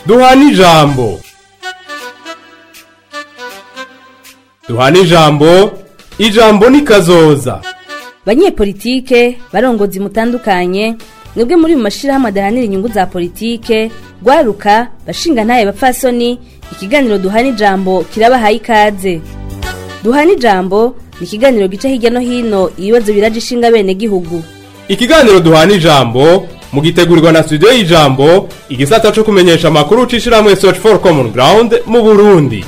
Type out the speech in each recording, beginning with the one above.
duhana ijambo duhana ijambo ijambo ni kazoza banyepolitike barongozi mutandukanye mwebwe muri mu mashirahamwe adahanira inyungu za politike rwaruka bashinga ntaye bapfasoni ikiganiro duhana ijambo kirabahaye ikaze duhana ijambo ni ikiganiro gica hirya no hino ibibazo biraje ishinga bene gihugu ikiganiro duhana ijambo mugitegurirwa na studio y'ijambo igisata co kumenyesha amakuru c'ishirahamwe search for common ground mu burundi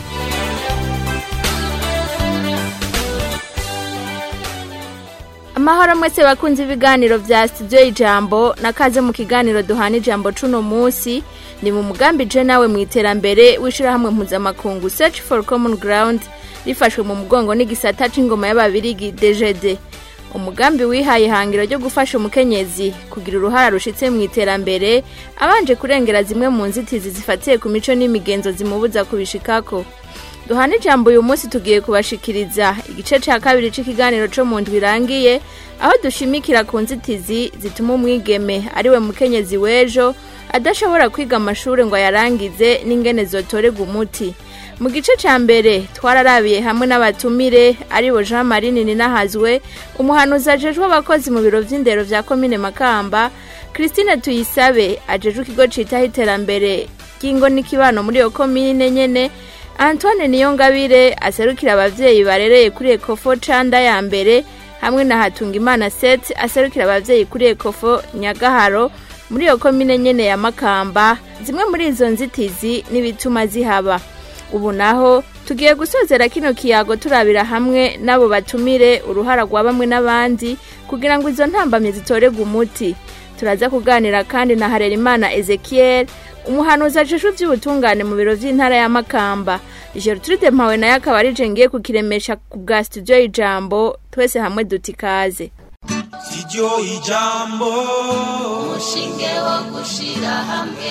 amahoro mwese bakunze ibiganiro vya studio ijambo nakaze mu kiganiro duhana ijambo cuno musi ni mu mugambi je nawe mu iterambere w'ishirahamwe mpuzamakungu search for common ground rifashwe mu mugongo n'igisata c'ingoma y'ababirigi DGD umugambi wihaye ihangiro ryo gufasha umukenyezi kugira uruhara rushitse mu iterambere abanje kurengera zimwe mu nzitizi zifatiye ku mico n'imigenzo zimubuza kubishikako duhana ijambo uyu munsi tugiye kubashikiriza igice ca kabiri c'ikiganiro co mu ndwi irangiye aho dushimikira ku nzitizi zituma umwigeme ariwe mukenyezi w'ejo adashobora kwiga amashure ngo ayarangize n'ingene zotorerwa umuti mu gice ca mbere twararabiye hamwe n'abatumire aribo jean marie ninahazwe umuhanuzi ajejwe abakozi mu biro vy'indero vya komine makamba christine tuyisabe ajejwe ikigo citaho iterambere ry'ingo n'ikibano muri iyo komine nyene antoine niyongabire aserukira abavyeyi barereye kuri ekofo canda ya mbere hamwe na hatungimana set aserukira abavyeyi kuri ekofo nyagaharo muri iyo komine nyene ya makamba zimwe muri izo nzitizi n'ibituma zihaba ubu naho tugiye gusozera kino kiyago turabira hamwe n'abo batumire uruhara rwa bamwe n'abandi kugira ngo izo ntambamye zitorerwe umuti turaza kuganira kandi na harerimana ezekiel umuhanuzi ajejwe ivy'ubutungane mu biro vy'intara ya makamba gertrude mpawe nayo akaba arije ngiye kukiremesha ku bwa studio y'ijambo twese hamwe duti ikaze siryo ijambo umushinge wo gushira hamwe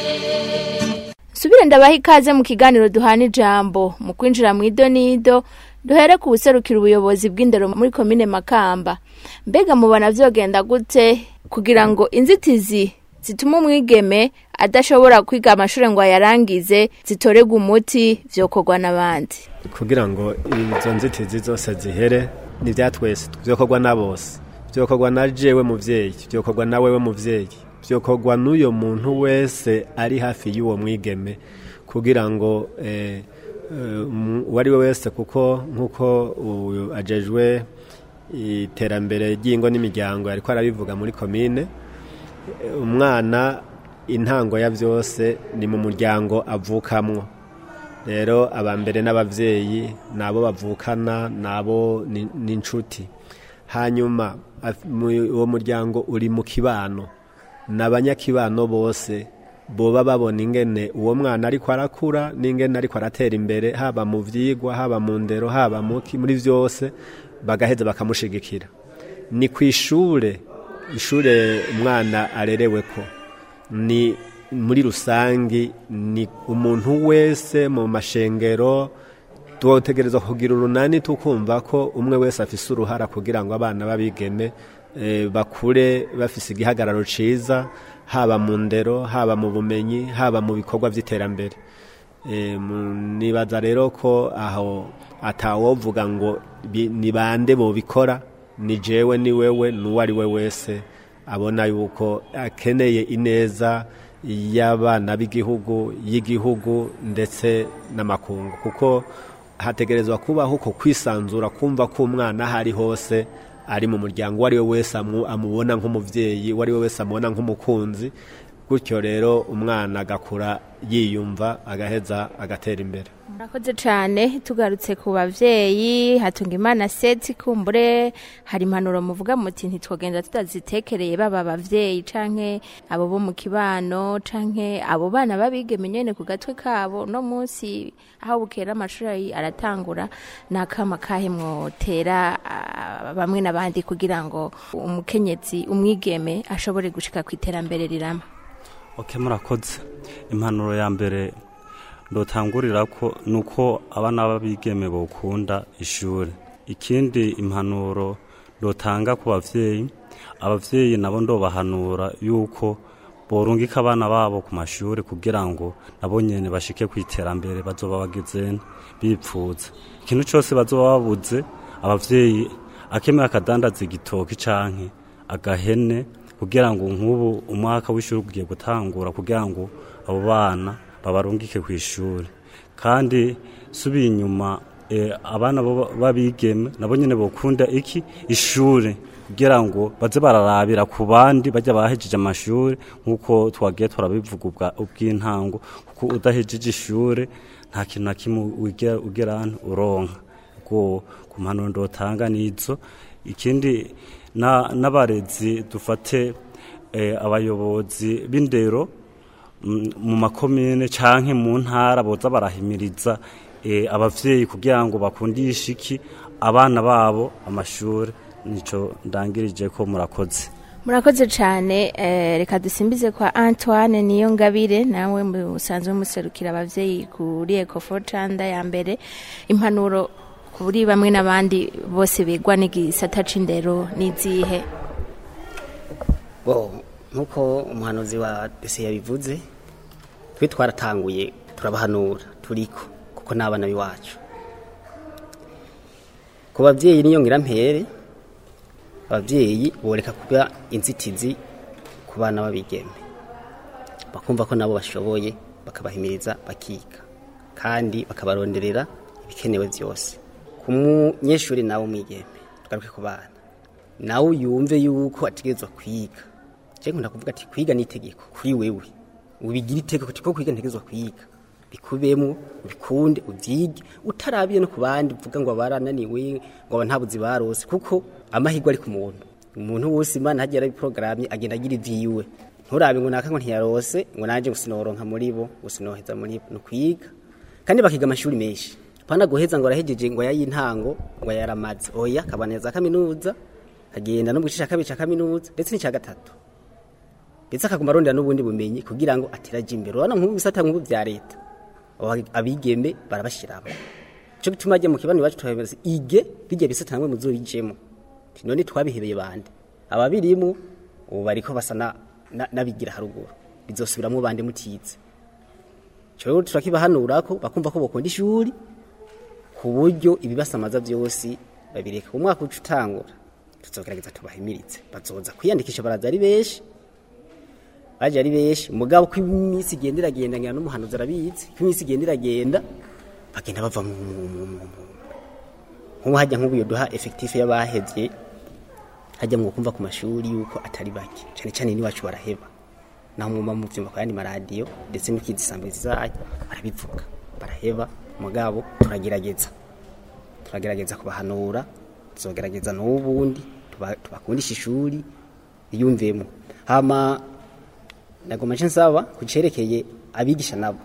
subire ndabaha ikaze mu kiganiro duhana ijambo mu kwinjira mu idonido duhere ku buserukira ubuyobozi bw'indero muri komine makamba mbega mubona vyogenda gute kugira ngo inzitizi zituma umwigeme adashobora kwiga amashure ngo ayarangize zitorerwe umuti vyokorwa n'abandi kugira ngo izo nzitizi zose zihere ni vya twese vyokorwa na bose vyokorwa na jewe muvyeyi vyokorwa na wewe muvyeyi vyokorwa n'uyo muntu wese ari hafi y'uwo mwigeme kugira ngo eh, uwo ari we wese kuko nk'uko uyu ajejwe iterambere ry'ingo n'imiryango ariko arabivuga muri komine umwana intango ya byose ni mu muryango avukamwo rero abambere n'abavyeyi nabo bavukana nabo n'inshuti hanyuma uwo muryango uri mu kibano n'abanyakibano bose boba babona ingene uwo mwana ariko arakura n'ingene ariko aratera imbere haba mu vyigwa haba mu ndero haba muri vyose bagaheza bakamushigikira ni ku ishure ishure umwana arerewe ko ni muri rusangi ni umuntu wese mu mashengero twotegereza kugira urunani tukumva ko umwe wese afise uruhara kugira ngo abana babigeme bakure bafise igihagararo ciza haba mu ndero haba mu bumenyi haba mu bikorwa vy'iterambere nibaza rero ko aho atawovuga ngo ni bande bobikora ni jewe ni wewe n'uwo ari we wese abona yuko akeneye ineza y'abana b'igihugu y'igihugu ndetse n'amakungu kuko hategerezwa kubaho uko kwisanzura kumva ko umwana aho ari hose ari mu muryango uwo ari we wese amubona nk'umubyeyi uwo ari we wese amubona nk'umukunzi gutyo rero umwana agakura yiyumva agaheza agatera imbere murakoze cyane tugarutse ku bavyeyi hatunga imana seti kumbure hari impanuro muvuga muti ntitwogenda tutazitekereye baba abavyeyi canke abo bo mu kibano canke abo bana babigeme nyene ku gatwe kabo no munsi aho bukera amashuri aratangura nakama kahe mwotera ah, bamwe n'abandi kugira ngo umukenyezi umwigeme ashobore gushika ku iterambere rirama ok murakoze impanuro ya mbere ndotangurira ko nuko abana b'abigeme bokunda ishuri ikindi impanuro ndotanga ku bavyeyi abavyeyi nabo ndobahanura yuko borungika abana babo ku mashuri kugira ngo nabo nyene bashike ku iterambere bazoba bageze bipfuza ikintu cyose bazoba babuze abavyeyi akemera akadandaza igitoki canke agahene kugira ngo nk'ubu umwaka w'ishuri ugiye gutangura kugira ngo abo bana babarungike ku ishuri kandi subiye inyuma eh, abana bo babigeme nabo nyene bokunda iki ishuri kugira ngo baze bararabira ku bandi bajya bahejeje amashuri nk'uko twagiye turabivuga ubwa- ubw'intango kuko udahejeje ishuri nta kintu na kimwe ugera ugera hano uronka ubwo ku mpanuro ndotanga nizo ikindi na- n'abarezi dufate eh, abayobozi b'indero mm, mu makomine canke mu ntara boza barahimiriza eh, abavyeyi kugira ngo bakundishe iki abana babo amashuri nico ndangirije ko murakoze murakoze cyane eh, reka dusimbize kwa antoine niyo ngabire nawe musanzwe muserukira abavyeyi kuri ecofo canda ya mbere impanuro kuri bamwe n'abandi bose bigwa n'igisata c'indero n'izihe bo nk'uko umuhanuzi wa dese yabivuze twe twaratanguye turabahanura turiko kuko n'abana b'iwacu ku babyeyi niyo ngirampere ababyeyi boreka kuba inzitizi ku bana b'abigeme bakumva ko nabo bashoboye bakabahimiriza bakiga kandi bakabaronderera ibikenewe byose ku munyeshuri nawe umwigeme tugaruke ku bana nawe yumve yuko ategerezwa kwiga je nkunda kuvuga ati kwiga ni itegeko kuri wewe ubigira itegeko tiko kwiga ntegerezwa kwiga bikubemo ubikunde ubyige utarabiye no ku bandi uvuga ngo barananiwe ngo aba nta buzi barose kuko amahirwe ari ku muntu umuntu wose imana hagiye arabiporogramye agenda agira ivyiwe nturabe ngo naka ngo ntiyarose ngo nanje ngo sinoronka muri bo ngo sinoheza muri bo ni ukwiga kandi bakiga amashuri menshi pana guheza ngo arahejeje ngo yayintango ngo yaramaze oya kabaneza kaminuza kagenda no mu gice cya kabiri cya kaminuza ndetse n'icya gatatu ndetse akaguma arondera n'ubundi bumenyi kugira ngo ateraje imbere urabona nk'ubu bisata nk'ubu bya leta aba- abigeme barabashyiramo cyo bituma ajya mu kibanza iwacu tuhabeza ige bijya bisata namwe muzobijemo Ati, none twabihebeye bande ababirimo ubu bariko basa na- na- n'abigira haruguru bizosubiramo bande mutize cyo turakibahanura ko bakumva ko bakunda ishuri ku buryo ibibasamaza byose babireka umwaka uca utangura tuzogerageza tubahimiritse bazoza kwiyandikisha baraza ari benshi baje ari benshi mugabo ko iminsi igenda iragenda ngira n'umuhanuzi arabizi ko iminsi igenda iragenda bagenda bava mu mu- mu- mu- mu- nk'ubu hajya nk'ubu iyo duha efekitifu y'abahevye hajya mu kumva ku mashuri yuko atari bake cyane cyane n'iwacu baraheba naho mwumva muvyumva ku yandi maradiyo ndetse n'ikizisambuzi zayo barabivuga baraheba mugabo turagerageza turagerageza kubahanura tuzogerageza n'ubundi tuba- tubakundisha ishuri yumvemo hama nagoma nce nsaba kucerekeye abigisha nabo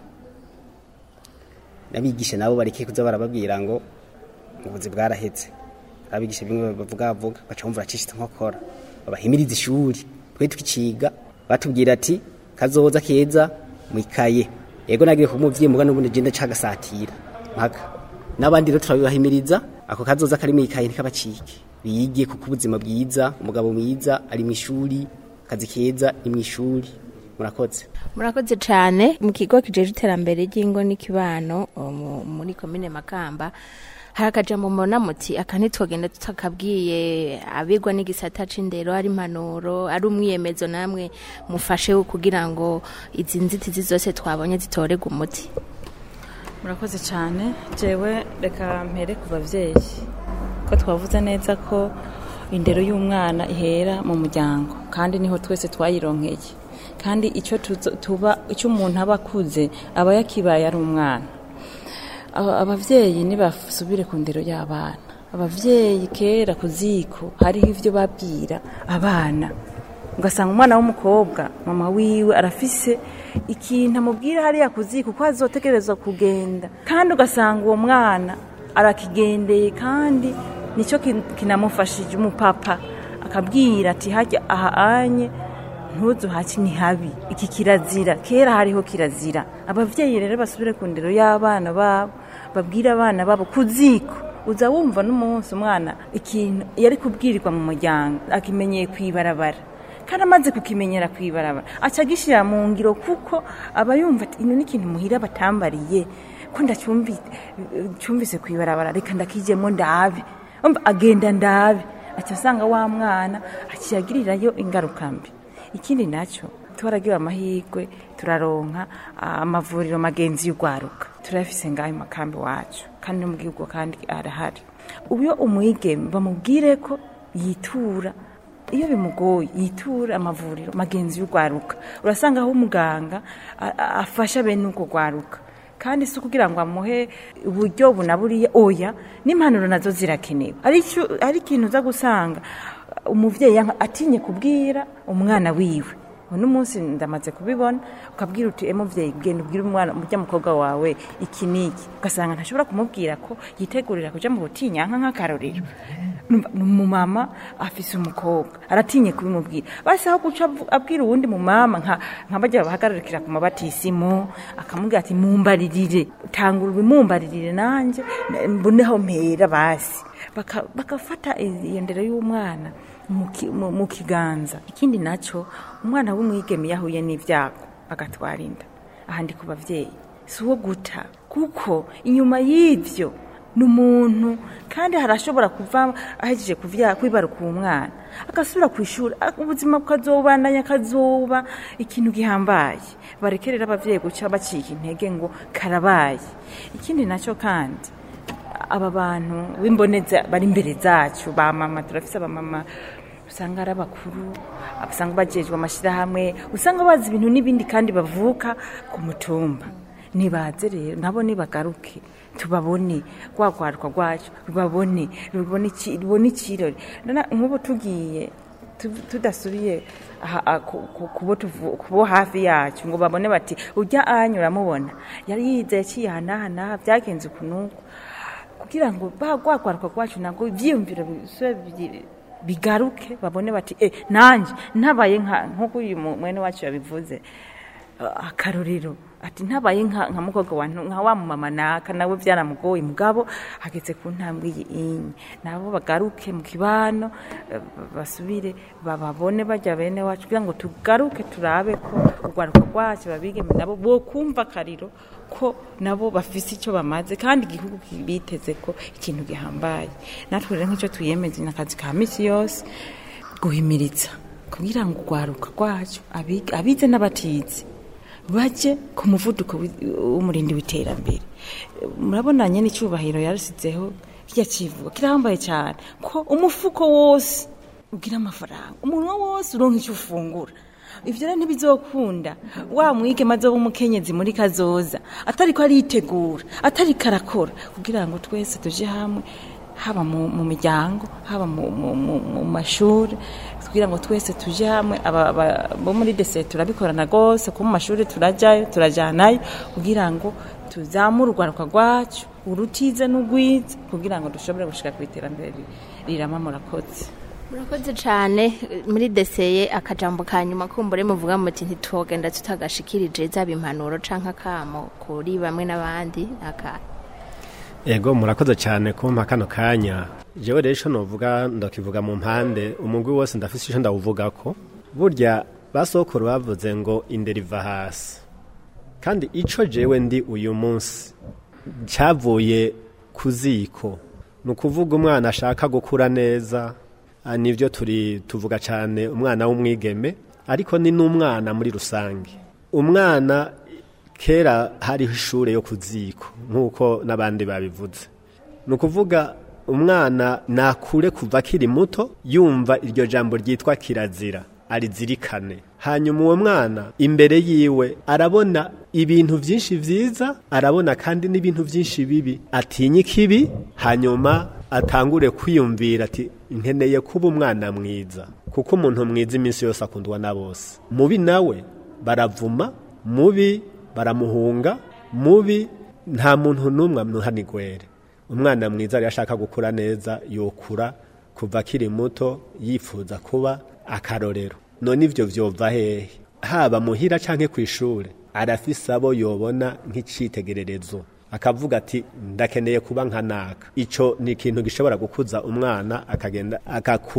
n'abigisha nabo bareke kuza barababwira ngo ubuzi bwarahetse abigisha bimwe bavuga bavuga baca bumva bacishitse nkokora babahimiriza ishuri twe tukiciga batubwira ati kazoza keza mwikaye yego nagiye ku muvyeyi muga n'ubundi genda cagasatira mpaka n'abandi rero turabibahimiriza ako kazoza kari mwikaye ntikabacike bige kuko ubuzima bwiza umugabo mwiza ari mu ishuri akazi keza ni mu ishuri murakoze murakoze cyane mu kigo kijeje iterambere ry'ingo n'ikibano o, mu- muri komine makamba hari akajambo mbona muti aka ntitwogenda tutakabwiye abigwa n'igisata c'indero ari impanuro ari umwiyemezo namwe mufashe kugira ngo izi nzitizi zose twabonye zitorerwe umuti murakoze cyane jewe reka mpere ku babyeyi ko twavuze neza ko indero y'umwana ihera mu muryango kandi niho twese twayironkeye kandi icyo tuzo- tuba icyo umuntu aba akuze aba yakibaye ari umwana Aba- abavyeyi nibasubire ku ndero y'abana abavyeyi kera ku ziko hariho ivyo babwira abana ugasanga umwana w'umukobwa mama wiwe arafise ikintu amubwira hariya ku ziko ko azotegerezwa kugenda kandi ugasanga uwo mwana arakigendeye kandi nicyo kin- kinamufashije umupapa akabwira ati hajya aha anye ntuzu haki ni habi iki kirazira kera hariho kirazira abavyeyi rero basubire ku ndero y'abana babo babwire abana babo ku ziko uza wumva n'umunsi umwana ikintu yari kubwirirwa mu muryango akimenyeye kwibarabara kandi amaze kukimenyera kwibarabara aca agishyira mu ngiro kuko aba yumva ati ino ni ikintu muhira batambariye ko ndacyumvise kwibarabara reka ndakijyemo ndabe umva agenda ndabe aca asanga wa mwana akiyagirirayo ingaruka mbi ikindi nacyo twaragiwe amahirwe turaronka amavuriro magenzi y'urwaruka turayafise ngayo makambi wacu kandi no mu gihugu kandi arahari uyo umwigeme bamubwire ko yitura iyo bimugoye yitura amavuriro magenzi y'urwaruka urasanga aho umuganga afasha bene ubwo rwaruka kandi si ukugira ngo amuhe uburyo bunaburiye oya n'impanuro nazo zirakenewe hari ikintu uza gusanga umubyeyi atinye kubwira umwana wiwe uno munsi ndamaze kubibona ukabwira uti emuvyeyi genda ubwire umwana umurya mukobwa wawe iki niki ugasanga ntashobora kumubwira ko yitegurira kuja mu butinyanka nk'akarorero umumama afise umukobwa aratinye kubimubwira basi aho guca abwira uwundi mumama nka nka bajya bahagararikira ku mabatisimu akamubwira ati mumbaririre tangura ubimumbaririre nanjye mboneho mpera basi bakafata iyo ndero y'umwana mu kiganza ikindi nacyo umwana w'umwigeme yahuye n'ibyago agatwara inda ahandi ku babyeyi si uwo guta kuko inyuma y'ibyo ni umuntu kandi harashobora kuva ahejeje kwibaruka uwo mwana agasubira ku ishuri ubuzima bukazobandanya akazoba ikintu gihambaye barekerera ababyeyi guca bacika intege ngo karabaye ikindi nacyo kandi aba bantu b'imboneza bari imbere zacu ba mama turafise abamama usanga ari abakuru usanga bagejwe amashyirahamwe usanga bazi ibintu n'ibindi kandi bavuka ku mutumba nibaze rero nabo nibagaruke tubabone rwagwaruka rwacu rubabone rubone ikirori nk'ubu tugiye tudasubiye kubo hafi yacu ngo babone bati ujya anyura amubona yari yize yaciye ahanahanaha byagenze ukunuku kugira ngo rwagwaruka rwacu ntabwo ibyiyumviro bigaruke babone bati e nanjye ntabaye nk'uko uyu mwene wacu yabivuze akarorero ati ntabaye nka mukobwa wa nka wa mumama naka nawe byaramugoye mugabo hageze ku ntambwe y'inyi nabo bagaruke mu kibano basubire bababone bajya bene wacu kugira ngo tugaruke turabe ko urwaruka rwacu babigeme nabo bo kumva akariro ko nabo bafise icyo bamaze kandi igihugu biteze ko ikintu gihambaye natwe rero nk'icyo twiyemeze ni akazi ka misi yose guhimiriza kugira ngo urwaruka rwacu abize n'abatizi bajye ku muvuduko w'umurindi w'iterambere murabonanye n'icyubahiro yarasizeho kijya kivuga kirahambaye cyane ko umufuko wose ugira amafaranga umunwa wose uronka icyo ufungura ibyo rero ntibizokunda wa mwige maze w'umukenyezi muri kazoza atari ko aritegura atari karakora kugira ngo twese tujye hamwe haba mu miryango haba mu mashuri kugira ngo twese tujye hamwe bo muri dese turabikorana rwose ko mu mashuri turajyayo turajyanayo kugira ngo tuzamure urwaruka rwacu urutize n'ugwize kugira ngo dushobore gushyira ku iterambere rirama murakoze murakoze cyane muri deseye akajambo ka nyuma kumbure muvuga muti ntitwogenda tutagashikirije zaba impanuro cyangwa akamo kuri bamwe n'abandi akahe ego murakoze cyane kumpa kano kanya jewe rero icyo nuvuga ndakivuga mu mpande umugwi wose ndafise icyo ndawuvuga ko burya basokuru bavuze ngo indera iva hasi kandi icyo jewe ndi uyu munsi cyavuye ku ziko ni ukuvuga umwana ashaka gukura neza nibyo turi tuvuga cyane umwana w'umwigeme ariko ni n'umwana muri rusange umwana kera hariho ishuri yo ku ziko nk'uko n'abandi babivuze ni ukuvuga umwana nakure kuva akiri muto yumva iryo jambo ryitwa kirazira arizirikane hanyuma uwo mwana imbere yiwe arabona ibintu byinshi byiza arabona kandi n'ibintu byinshi bibi atinya ikibi hanyuma atangure kwiyumvira ati nkeneye kuba umwana mwiza kuko umuntu mwiza iminsi yose akundwa na bose mubi nawe baravuma mubi baramuhunga mubi nta muntu n'umwe amuhanigwere umwana mwiza rero ashaka gukura neza yokura kuva akiri muto yifuza kuba akarorero none ibyo byova hehe haba muhira cyangwa ku ishuri arafise abo yobona nk'icyitegererezo akavuga ati ndakeneye kuba nka naka icyo ni ikintu gishobora gukuza umwana akagenda agakura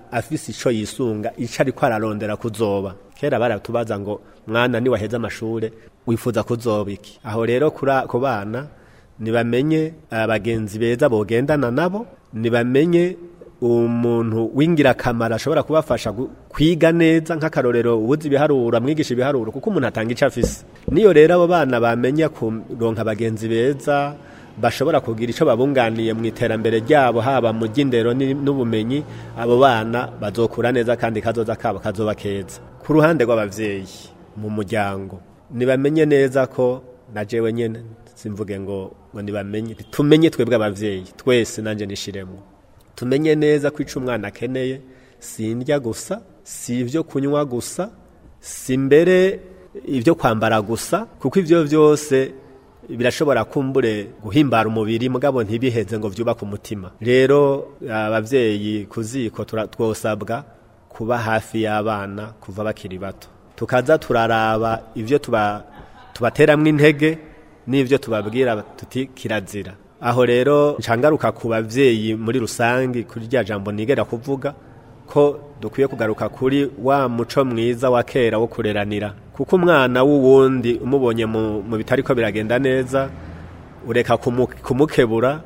afise ico yisunga ico ariko ararondera kuzoba kera baratubaza ngo mwana niwaheza amashure wifuza kuzoba iki aho rero kura- ku bana nibamenye abagenzi beza bogendana nabo nibamenye umuntu w'ingirakamaro ashobora kubafasha gu- kwiga neza nk'akarorero ubuzi ibiharuro amwigisha ibiharuro kuko umuntu atanga icyo afise niyo rero abo bana bamenya kuronka abagenzi beza bashobora kugira icyo babunganiye mu iterambere ryabo haba mu by'indero ni- n'ubumenyi abo bana bazokura neza kandi kazoza kabo kazoba keza ku ruhande rw'abavyeyi mu muryango nibamenye neza ko na jewe nyene simvuge ngo ngo nibamenye tumenye twebwe abavyeyi twese nanje nishiremwo tumenye neza ko ico umwana akeneye si indya gusa si ivyo kunywa gusa si mbere ibyo kwambara gusa kuko ivyo vyose birashobora kumbure guhimbara umubiri mugabo ntibiheze ngo vyubake umutima rero abavyeyi ku ziko tura- twosabwa kuba hafi y'abana kuva bakiri bato tukaza turaraba ivyo tuba tubateramwo intege n'ivyo tubabwira tuti kirazira aho rero ncangaruka ku bavyeyi muri rusangi kuri rya jambo nigera kuvuga ko dukwiye kugaruka kuri wa muco mwiza wa kera wo kureranira kuko umwana w'uwundi umubonye mu, mu bitariko biragenda neza ureka kumu, kumukebura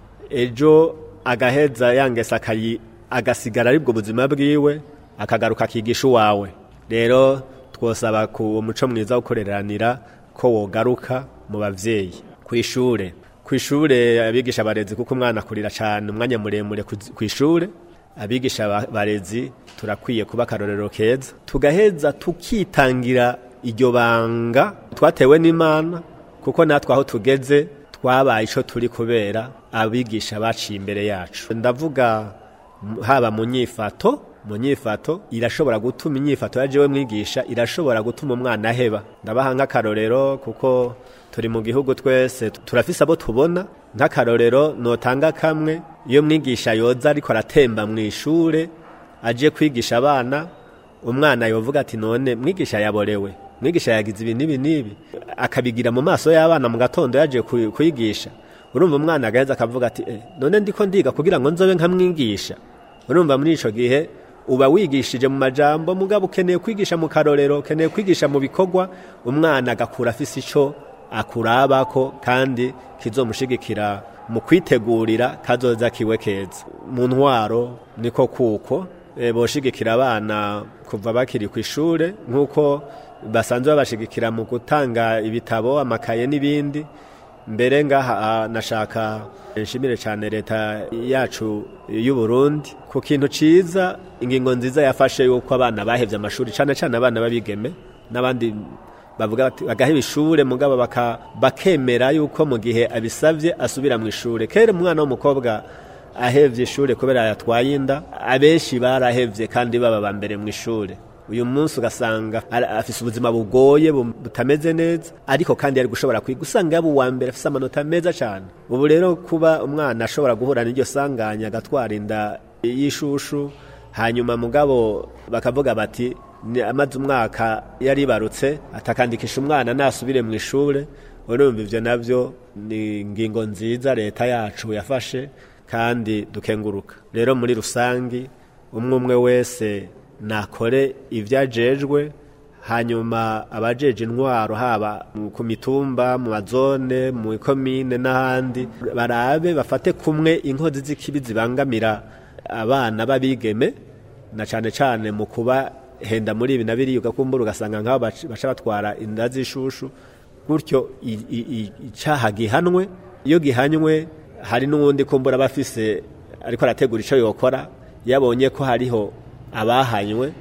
ejo agaheza yangesa akayi agasigara aribwo buzima bwiwe akagaruka akigisha uwawe rero twosaba ku muco mwiza wo kureranira ko wogaruka mu bavyeyi ku ishure ku ishure abigisha abarezi kuko umwana akurira cyane umwanya muremure ku- ku ishure abigisha ba- barezi turakwiye kuba akarorero keza tugaheza tukitangira iryo banga twatewe n'imana kuko natwe aho tugeze twabaye ico turi kubera abigisha baciye imbere yacu ndavuga m- haba mu nyifato mu nyifato irashobora gutuma inyifato ya jewe mwigisha irashobora gutuma umwana aheba ndabaha nk'akarorero kuko turi mu gihugu twese turafise abo tubona nk'akarorero notanga kamwe iyo mwigisha yoza ariko aratemba mu ishure aje kwigisha abana umwana yovuga ati none mwigisha yaborewe mwigisha yagize ibi n'ibi n'ibi akabigira mu maso y'abana mu gatondo yaje ku- kwigisha urumva umwana agaheza akavuga ati eh, none ndiko ndiga kugira ngo nzobe nkamwigisha urumva muri ico gihe uba wigishije mu majambo mugabo ukeneye kwigisha mu karorero ukeneye kwigisha mu bikorwa umwana agakura afise ico akurabako kandi kizomushigikira mu kwitegurira kazoza kiwe keza mu ntwaro niko kuko e, boshigikira abana kuva bakiri ku ishure nk'uko basanzwe babashigikira mu gutanga ibitabo amakaye n'ibindi mbere ngaha ah, nashaka nshimire cyane leta yacu y'u Burundi ku kintu ciza ingingo nziza yafashe yuko abana bahevye amashuri cyane cyane abana babigeme n'abandi bavuga bati bagaheba ishure mugabo baka bakemera yuko mu gihe abisavye asubira mu ishure kera umwana w'umukobwa ahevye ishure kubera yatwaye inda abenshi barahevye kandi baba ba mbere mu ishure uyu munsi ugasanga ara- afise ubuzima bugoye bu- butameze neza ariko kandi yari gushobora kwiga usanga yaba uwa mbere afise amanota meza cyane ubu rero kuba umwana ashobora guhura n'iryo sanganya agatwara inda y'ishushu hanyuma mugabo bakavuga bati ni amaze umwaka yaribarutse atakandikisha umwana nasubire mu ishure urumva ivyo navyo ni ingingo nziza leta yacu yafashe kandi dukenguruka rero muri rusangi umwe umwe wese nakore ivyo ajejwe hanyuma abajeje intwaro haba mu- ku mitumba mu mazone mu ikomine n'ahandi barabe bafate kumwe inkozi z'ikibi zibangamira abana b'abigeme na cane cane mu kuba henda muri ibi na biriya ugakumbura ugasanga nk'abo bac- baca batwara inda z'ishushu gutyo i- i- i- icaha gihanwe iyo gihanywe hari n'uwundi kumbura bafise ariko arategura ico yokora yabonye ko hariho abahanywe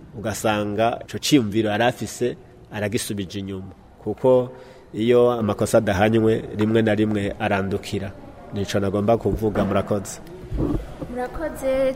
ugasanga ico ciyumviro yari afise aragisubije inyuma kuko iyo amakosa adahanywe rimwe na rimwe arandukira nico nagomba kuvuga murakoze murakoze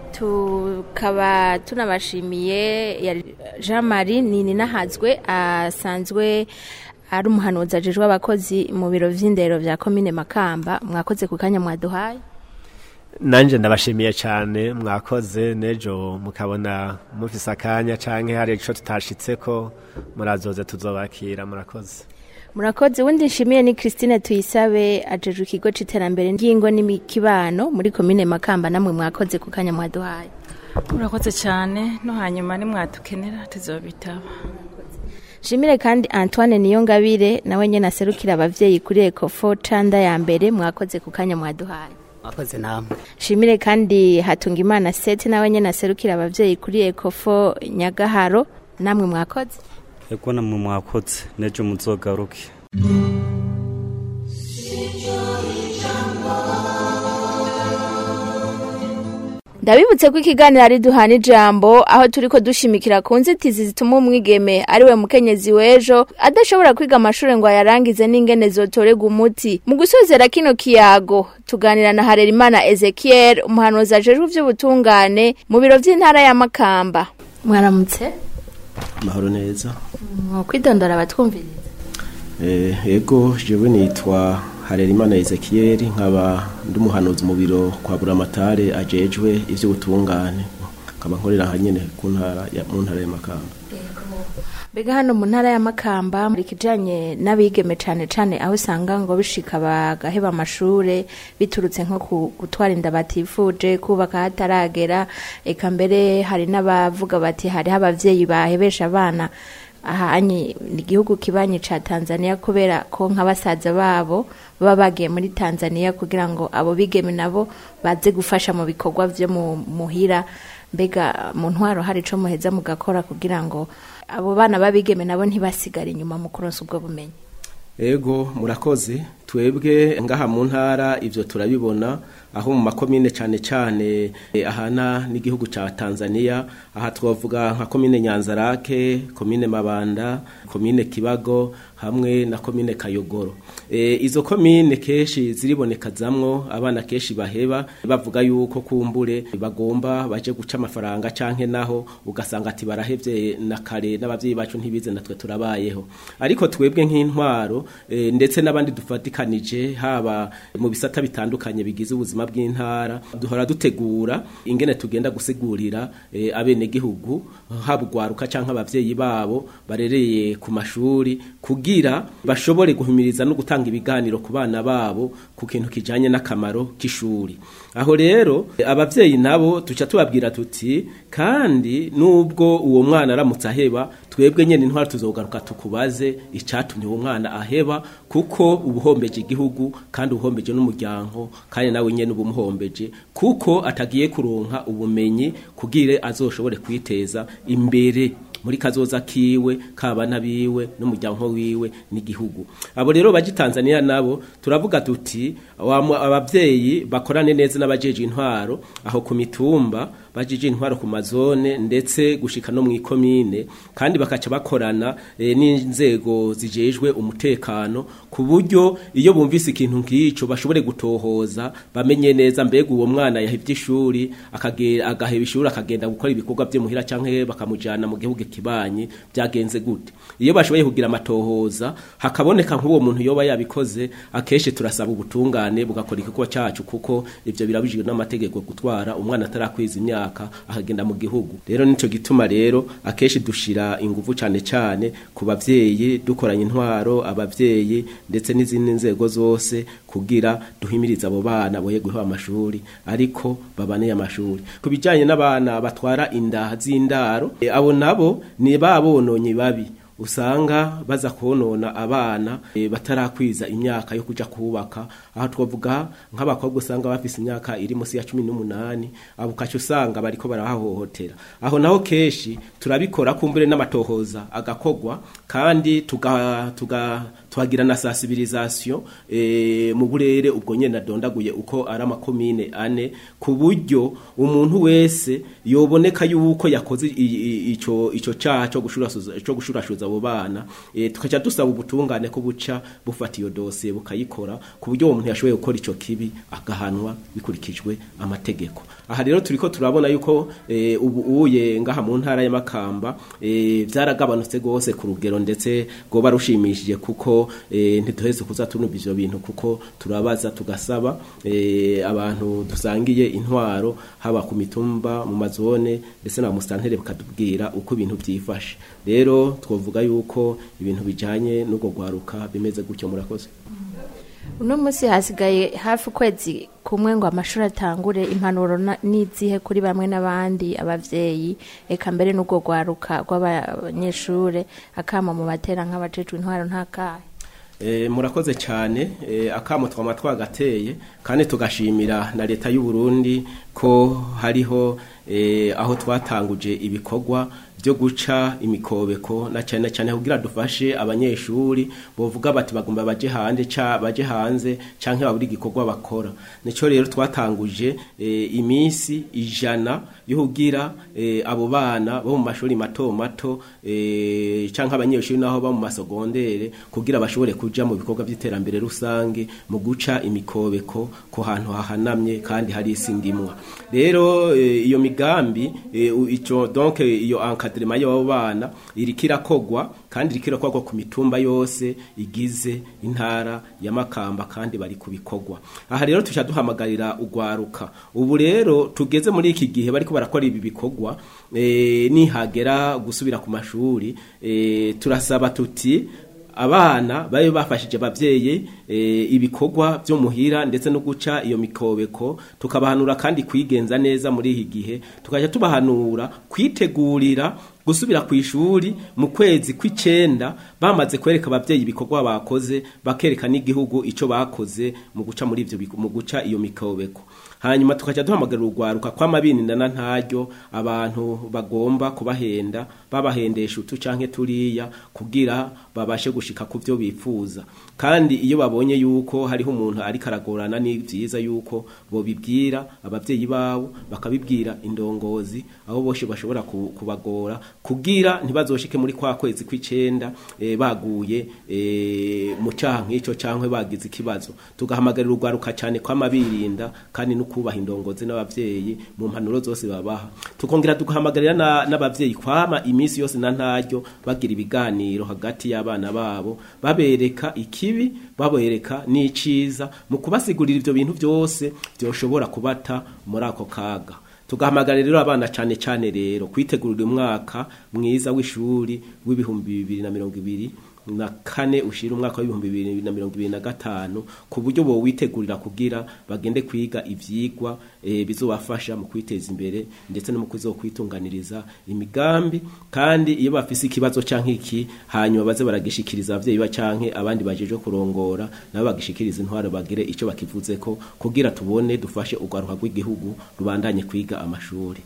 tukaba tunabashimiye yari jean marie nini nahazwe asanzwe ari umuhanuzi ajejwe abakozi mu biro vy'indero vya komine makamba mwakoze ku kanya mwaduhaye nanje ndabashimiye cyane mwakoze nejo mukabona mufise akanya canke hari ico tutashitseko murazoze tuzobakira murakoze murakoze wundi nshimiye ni christine tuyisabe ajejwe ikigo c'iterambere ry'ingo n'imikibano muri komine makamba namwe mwakoze ku kanya mwaduhaye urakoze cyane no hanyuma nimwadukenera tuzobitaba Shimire kandi Antoine Niyongabire nawe nyene aserukira abavyeyi kuri Ecofo canda ya mbere mwakoze ku kanya mwaduhaye mwakoze namwe Shimire kandi Hatungimana Sete nawe nyene aserukira abavyeyi kuri Ecofo Nyagaharo namwe mwakoze ego namwe mwakoze nejo muzogaruke Ndabibutse ko ikiganiro ari duhana ijambo aho turiko dushimikira ku nzitizi zituma umwigeme ari we mukenyezi w'ejo adashobora kwiga amashuri ngo ayarangize n'ingene zotorega umuti mu gusozera kino kiyago tuganira na Harerimana Ezekiel umuhanuzi ajejwe ivy'ubutungane mu biro vy'intara ya Makamba mwaramutse mahoro neza kwidondora abatwumviriza Eh, ego jewe nitwa Harerimana Ezekiel nkaba ndi umuhanuzi mu biro kwa Buramatare ajejwe ivy'ubutungane nkaba nkorera hanyene ku ntara ya mu ntara ya Makamba Mbega hano mu ntara ya Makamba muri kijanye n'abigeme cane cane aho usanga ngo bishika bagaheba amashure biturutse nko ku gutwara inda batifuje kubaka hataragera eka mbere hari n'abavuga bati hariho abavyeyi bahebesha abana ahanye igihugu kibanyi ca Tanzania kubera ko nka basaza babo baba bagiye muri Tanzania kugira ngo abo bigeme nabo baze gufasha mu bikorwa vyo mu muhira mbega mu ntwaro hari ico muheza mugakora kugira ngo abo bana babigeme nabo ntibasigare inyuma mu kuronsa ubwo bumenyi ego murakoze twebwe ngaha mu ntara ivyo turabibona aho mu makomine cane cane eh, ahana n'igihugu ca Tanzania aha twavuga nka komine Nyanzarake komine Mabanda komine Kibago hamwe na komine Kayogoro e, izo komine keshi ziribonekezamwo abana keshi baheba bavuga yuko kumbure bagomba baje guca amafaranga canke naho ugasanga ati barahevye na kare n'abavyeyi bacu ntibize natwe turabayeho ariko twebwe nk'intwaro e, ndetse n'abandi dufatikanije haba mu bisata bitandukanye bigize ubuzima bw'intara duhora dutegura ingene tugenda gusigurira e, abene gihugu haba ugwaruka canke abavyeyi babo barereye ku mashuri kugira bashobore guhimiriza no gutanga ibiganiro ku bana babo ku kintu kijanye n'akamaro k'ishuri aho rero e, abavyeyi nabo tuca tubabwira tuti kandi nubwo uwo mwana aramutse aheba twebwe nyene intwara tuzogaruka tukubaze icatumye uwo mwana aheba kuko ubuhombeje igihugu kandi ubuhombeje n'umuryango kandi nawe nyene ubumuhombeje kuko atagiye kuronka ubumenyi kugire azoshobore kwiteza imbere muri kazoza kiwe kabana biwe n'umuryango wiwe n'igihugu abo rero baje Tanzania nabo turavuga tuti abavyeyi bakorane neza n'abajeje intwaro aho ku mitumba bajije intwaro ku mazone ndetse gushika no mu ikomine kandi bakaca bakorana e, n'inzego zijejwe umutekano ku buryo iyo bumvise ikintu nk'ico bashobore gutohoza bamenye neza mbega uwo mwana yahivye ishuri akagera agaheba ishuri akagenda gukora ibikorwa byo muhira canke bakamujana mu gihugu kibanyi byagenze gute iyo bashoboye kugira amatohoza hakaboneka nk'uwo muntu yoba yabikoze akenshi turasaba ubutungane bugakora igikorwa cacu kuko ivyo birabujijwe n'amategeko gutwara umwana atarakwiza imyaka imyaka akagenda mu gihugu rero nico gituma rero akeshi dushira ingufu cane cane ku bavyeyi dukoranye intwaro abavyeyi ndetse n'izindi nzego zose kugira duhimiriza abo bana boye guha amashuri ariko babane amashuri kubijanye n'abana batwara inda z'indaro e, abo nabo ni babononye babi usanga baza konona abana e, batarakwiza imyaka yo kuja kubaka aho twavuga nk'abakobwa usanga bafise imyaka iri munsi ya 18 abo kacu usanga bariko barahahohotera aho naho keshi turabikora kumbure n'amatohoza agakogwa kandi tuga tuga twagira na sensibilisation e, mu burere ubwo nyene adondaguye uko ari amakomine ane ku buryo umuntu wese yoboneka yuko yakoze ico ico caha cyo gushurashuza cyo gushurashuza abo bana e, tukaca dusaba ubutungane ko buca bufata iyo dosiye bukayikora ku buryo uwo muntu yashoboye gukora ico kibi agahanwa bikurikijwe amategeko aha rero turiko turabona yuko e, ubu uye ngaha mu ntara y'amakamba e, vyaragabanutse gose ku rugero ndetse goba rushimishije kuko e, ntituheze kuza tunumva ivyo bintu kuko turabaza tugasaba e, abantu dusangiye intwaro haba ku mitumba mu mazone ndetse na mustantere bakatubwira uko ibintu vyifashe rero twovuga yuko ibintu bijanye n'ubwo gwaruka bimeze gutyo murakoze uno munsi hasigaye hafi ukwezi kumwe ngo amashuri atangure impanuro na- n'izihe kuri bamwe n'abandi abavyeyi eka mbere n'ubwo rwaruka rw'abanyeshure akama mu batera nk'abajejwe intwaro ntakahe E, murakoze cyane e, akamo twama twagateye kandi tugashimira na leta y'u Burundi ko hariho e, aho twatanguje ibikorwa byo guca imikobeko na cyane cyane kugira dufashe abanyeshuri bovuga bati bagomba baje hanze ca baje hanze canke baburi igikorwa bakora nico rero twatanguje e, imisi ijana yo kugira e, abo bana bo mu mashuri mato mato e, canke abanyeshuri naho ba mu masogondere kugira bashobore kuja mu bikorwa by'iterambere rusange mu guca imikobeko ku hantu hahanamye kandi hari isi ndimwa rero e, iyo migambi e, u- ico donc e, iyo encadrement y'abo bana iriko irakogwa kandi iriko irakogwa ku mitumba yose igize intara ya Makamba kandi bari kubikorwa aha rero tuca duhamagarira ugwaruka ubu rero tugeze muri iki gihe bariko barakora ibi bikorwa e, nihagera gusubira ku mashuri e, turasaba tuti abana babe bafashije abavyeyi e, ibikorwa byo muhira ndetse no guca iyo mikobeko tukabahanura kandi kwigenza neza muri iki gihe tukaja tubahanura kwitegurira gusubira ku ishuri mu kwezi kw'icenda bamaze kwereka abavyeyi ibikorwa bakoze bakereka n'igihugu ico bakoze mu guca muri ivyo biko- mu guca iyo mikobeko hanyuma tukaja duhamagarira urwaruka kw'amabinina ntaryo abantu bagomba kubahenda babahendesha utu canke turiya kugira babashe gushika ku vyo bifuza kandi iyo babonye yuko hariho umuntu ariko aragorana ni vyiza yuko bobibwira abavyeyi babo bakabibwira indongozi aho boshe bashobora ku- kubagora kugira ntibazoshike muri kwa kwezi kw'icenda e, baguye e, mu caha nk'ico cankwe bagize ikibazo tugahamagarira urwaruka cane kw'amabirinda kandi no kubaha indongozi n'abavyeyi mu mpanuro zose babaha tukongera tugahamagarira na- n'abavyeyi kwama imisi yose na ntaryo bagira ibiganiro hagati y'abana babo babereka ikibi babereka n'iciza mu kubasigurira ivyo bintu byose byoshobora kubata muri ako kaga tugahamagarira rero abana cane cane rero kwitegurira umwaka mwiza w'ishuri w'ibihumbi bibiri na mirongo ibiri na kane ushira umwaka w'ibihumbi bibiri na mirongo ibiri na gatanu ku buryo bo witegurira kugira bagende kwiga ivyigwa e, bizobafasha mu kwiteza imbere ndetse no mu kuzokwitunganiriza imigambi kandi iyo bafise ikibazo canke iki hanyuma baze baragishikiriza abavyeyi ba canke abandi bajeje kurongora nabo bagishikiriza intwaro bagire ico bakivuzeko kugira tubone dufashe urwaruka rw'igihugu rubandanye kwiga amashuri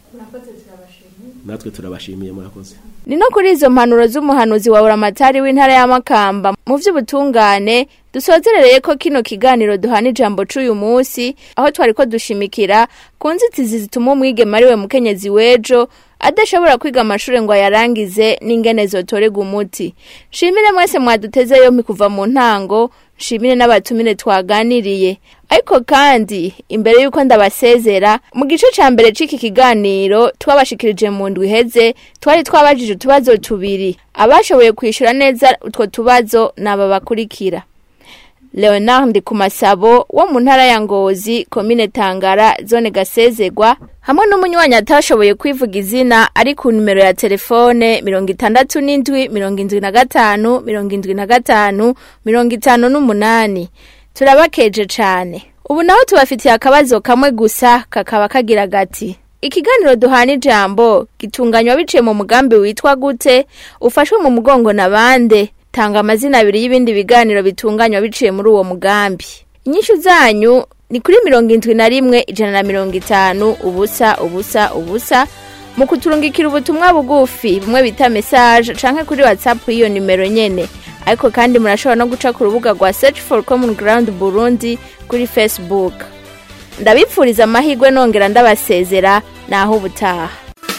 natwe turabashimiye murakoze ni no kuri izo mpanuro z'umuhanuzi wa buramatari w'intara ya makamba mu vy'ubutungane dusozerereye ko kino kiganiro duhana ijambo c'uyu munsi aho twari ko dushimikira ku nzitizi zituma umwigeme ari we mukenyezi w'ejo adashobora kwiga amashuri ngo ayarangize n'ingene zotorega umuti shimire mwese mwaduteze yompi kuva mu ntango nshimire n'abatumire twaganiriye ariko kandi imbere y'uko ndabasezera mu gice ca mbere c'iki kiganiro twabashikirije mu ndwi iheze twari twabajije utubazo tubiri abashoboye kwishura neza utwo tubazo naba bakurikira leonard kumasabo wo mu ntara ya ngozi komine tangara zone gasezegwa hamwe n'umunywanyi atashoboye kwivuga izina ari ku nimero ya telefone mirongo itandatu n'indwi mirongo indwi na gatanu mirongo indwi na gatanu mirongo itanu n'umunani turabakeje cane ubu naho tubafitiye akabazo kamwe gusa kakaba kagira gati ikiganiro duhana ijambo gitunganywa biciye mu mugambi witwa gute ufashwe mu mugongo na bande tanga amazina abiri y'ibindi biganiro bitunganywa biciye muri uwo mugambi inyishu zanyu ni kuri mirongo indwi na rimwe ijana na mirongo itanu ubusa ubusa ubusa mu kuturungikira ubutumwa bugufi bumwe bita message canke kuri whatsapp y'iyo nimero nyene ariko kandi murashobora no guca ku rubuga rwa search for common ground burundi kuri facebook ndabipfuriza amahirwe nongera ndabasezera naho ubutaha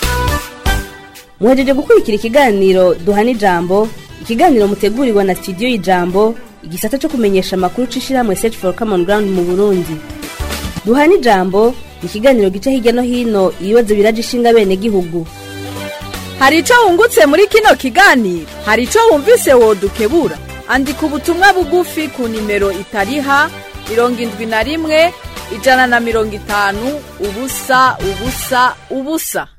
muhejeje gukurikira ikiganiro duhana ijambo ikiganiro mutegurirwa na studio y'ijambo igisata cyo kumenyesha amakuru c'ishirahamwe search for common ground mu burundi duhana ijambo ni ikiganiro gica hirya no hino ibibazo biraje ishinga bene gihugu hari ico wungutse muri kino kiganiro hari ico wumvise wodukebura andika ubutumwa bugufi ku nimero itariha mirongo indwi na rimwe ijana na mirongo itanu ubusa ubusa ubusa